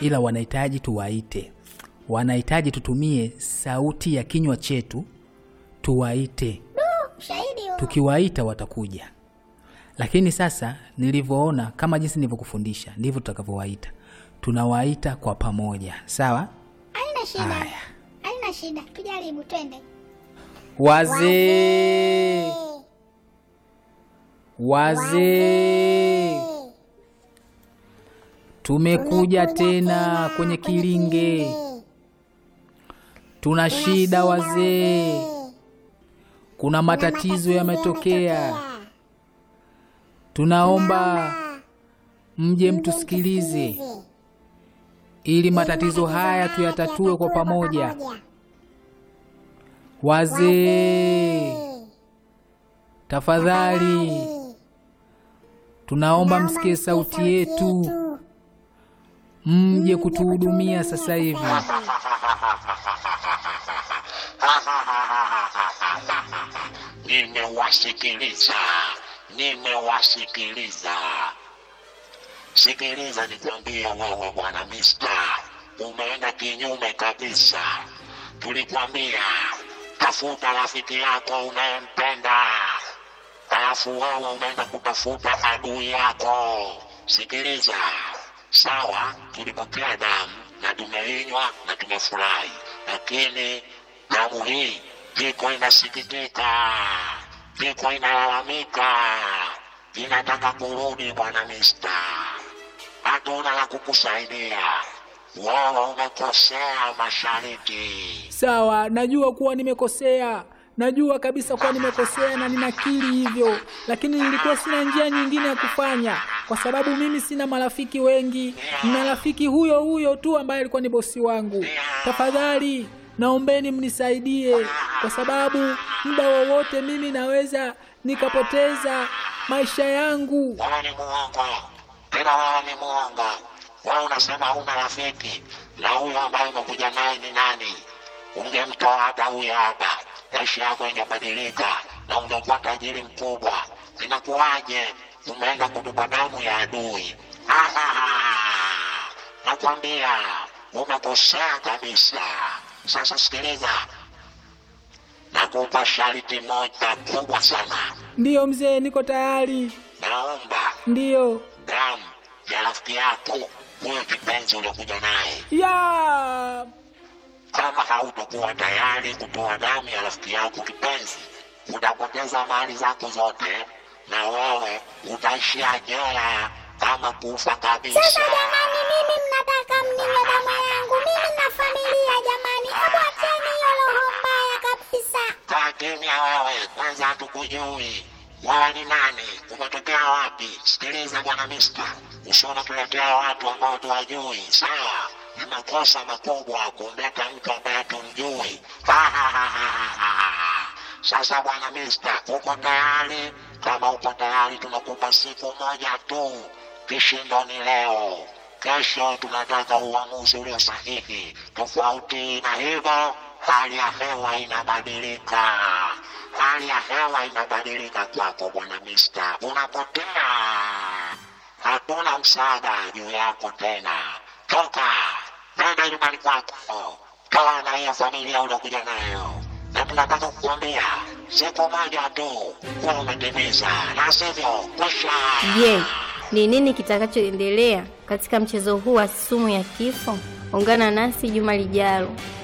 ila wanahitaji tuwaite, wanahitaji tutumie sauti ya kinywa chetu tuwaite. Shahidi huo. Tukiwaita watakuja, lakini sasa nilivyoona, kama jinsi nilivyokufundisha ndivyo tutakavyowaita. Tunawaita kwa pamoja, sawa? Haina shida. Haya. Haina shida. Tujaribu twende. Wazee, wazee, tumekuja tena kwenye kilinge. Tuna shida wazee, kuna matatizo yametokea. Tunaomba mje mtusikilize ili matatizo haya tuyatatue kwa pamoja. Wazee, tafadhali tunaomba msikie sauti yetu, mje kutuhudumia sasa hivi. Nimewasikiliza, nimewasikiliza. Sikiliza nikwambie, wewe bwana Mista, umeenda kinyume kabisa. Tulikwambia tafuta rafiki yako unayempenda, alafu wewe umeenda kutafuta adui yako. Sikiliza, sawa, tulipokea damu na tumeinywa na tumefurahi, lakini damu hii iko inasikitika, iko inalalamika, inataka kurudi. Bwana Mista, hatuna la kukusaidia. Wewe umekosea mashariki. Sawa, najua kuwa nimekosea, najua kabisa kuwa nimekosea na ninakiri hivyo, lakini nilikuwa sina njia nyingine ya kufanya, kwa sababu mimi sina marafiki wengi. Nina rafiki huyo huyo tu ambaye alikuwa ni bosi wangu. Tafadhali naombeni mnisaidie, kwa sababu muda wowote mimi naweza nikapoteza maisha yangu. Wewe ni muongo, tena wewe ni muongo. Wewe unasema huna rafiki, na huyo ambaye umekuja naye ni nani? Ungemtoa hata huyo hapa, maisha yako ingebadilika na ungekuwa tajiri mkubwa. Inakuwaje umeenda kutupa damu ya adui? Ah, nakwambia umekosea kabisa. Sasa sikiliza, nakupa sharti moja kubwa sana. Ndiyo mzee, niko tayari. Naomba Ndiyo damu ya rafiki yako huyo kipenzi uliokuja naye. ya Kama hautakuwa tayari kutoa damu ya rafiki yako kipenzi, utapoteza mali zako zote na wewe utaishia jela kama kufa kabisa. Sasa jamani, mimi mnataka mniwe damu yangu? Mimi na familia jamani, hebu acheni hiyo roho mbaya kabisa. Kaa kimya wewe, kwanza hatukujui wewe ni nani, umetokea wapi? Sikiliza bwana Mista, usiona tuletea watu ambao tuwajui, sawa? Ni makosa makubwa kumleta mtu ambaye tumjui. Sasa bwana Mista, uko tayari? Kama uko tayari, tunakupa siku moja tu. Kishindo ni leo, kesho tunataka uamuzi ulio sahihi. Tofauti na hivyo, hali ya hewa inabadilika. Hali ya hewa inabadilika kwako bwana Mista, unapotea. Hatuna msaada juu yako tena. Toka, nenda nyumbani kwako, toa na hiyo familia uliokuja nayo, na tunataka kukuambia siku moja tu kuwa umetimiza, na sivyo kwisha. Je, ni nini kitakachoendelea katika mchezo huu wa sumu ya kifo? Ungana nasi juma lijalo.